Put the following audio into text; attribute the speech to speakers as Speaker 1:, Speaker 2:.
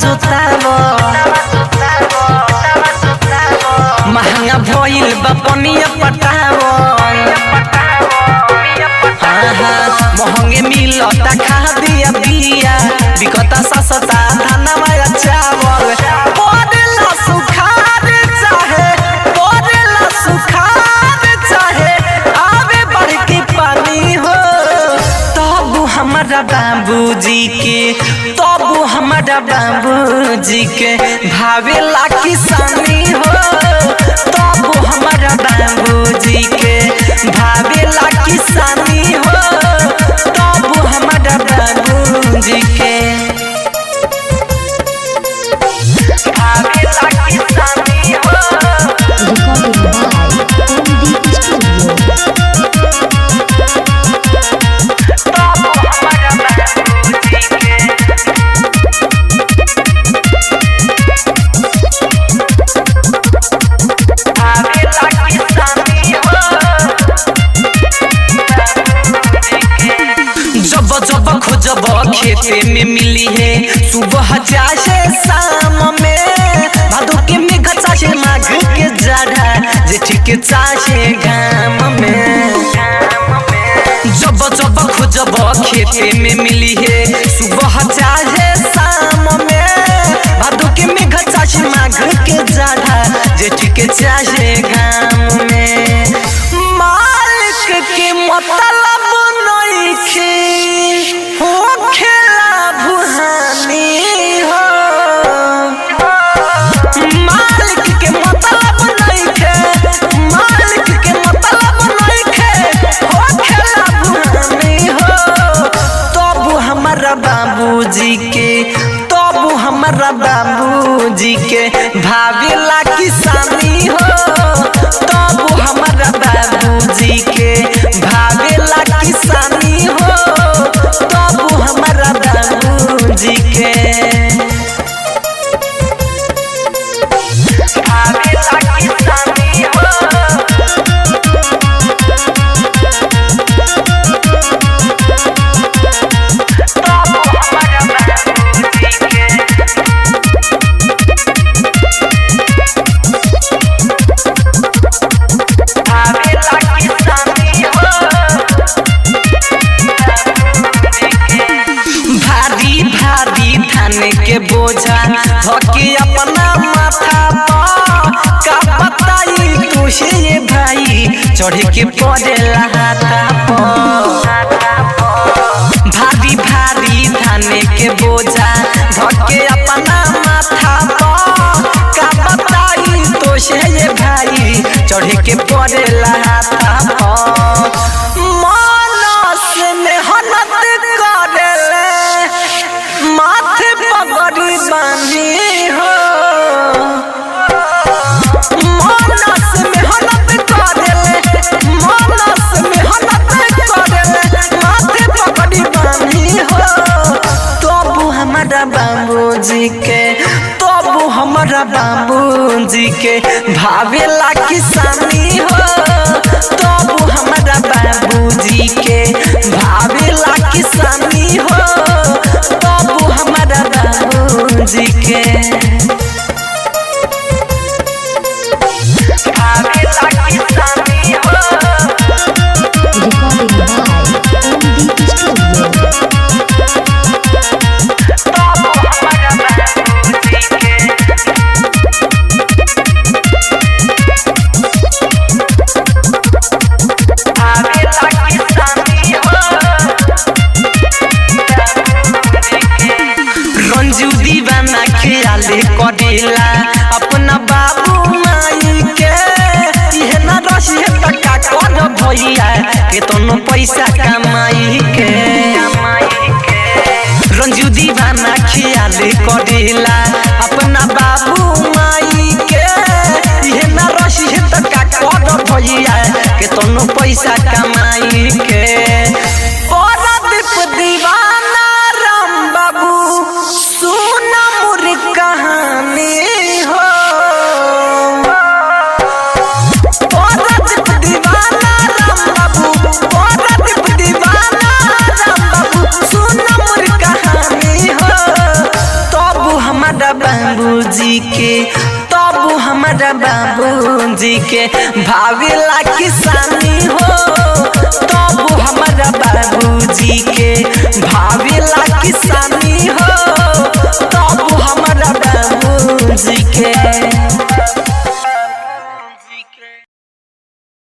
Speaker 1: जोतावो महंगा भइल बा पनिया पटावो हाँ हाँ महंगे मिलता खा दिया बिया बिकता सस्ता धनवा चावल पड़ेला सुखार चाहे पड़ेला सुखार चाहे आवे बड़की पानी हो तब हमारा बाबूजी के तब हमारा बाबूजी के भावेला किसानी हो तब हमारा बाबूजी के भावेला किसानी हो तब हमारा बाबूजी के भावेला किसानी हो
Speaker 2: Recording by MD Studio.
Speaker 1: जब जब खोजब खेते में मिली है सुबह चाहे शाम में भादो के मेघ चाहे माघ के जाड़ा जेठ के चाहे घाम में जब जब खोजब खेते में मिली है सुबह चाहे शाम में भादो के मेघ चाहे माघ के जाड़ा जेठ के चाहे घाम में मालिक के मतलब नइखे हो खेला भुहानी हो मालिक के मतलब नइखे मालिक के मतलब नइखे हो खेला भुहानी हो तब हमारा बाबूजी के तब हमारा बाबूजी के भावेला किसानी हो तब हमारा बाबूजी के भावेला किसानी हो तब हमारा बाबूजी के भावेला किसानी हो भारी भारी धान के बोझा धके अपना माथा पर का बताई तुझे ये भाई चढ़ के पड़ेला हाथा पर भारी भारी धान के बोझा धके अपना माथा पर का बताई तुझे ये भाई चढ़ के पड़ेला हाथा पर मानस मेहनत करेले माथे पगड़ी बांधी हो मानस मेहनत करेले मानस मेहनत करेले माथे पगड़ी बांधी हो तब हमारा बाबूजी के तब हमारा बाबूजी के भावेला किसानी हो तब हमारा बाबूजी के भावेला किसानी हो तब हमारा बाबूजी के भावेला किसानी हो
Speaker 2: Recording by MD Studio.
Speaker 1: Ranju दीवाना ख्याले कर बाबूजी के तब हमारा बाबूजी के भावेला किसानी हो तब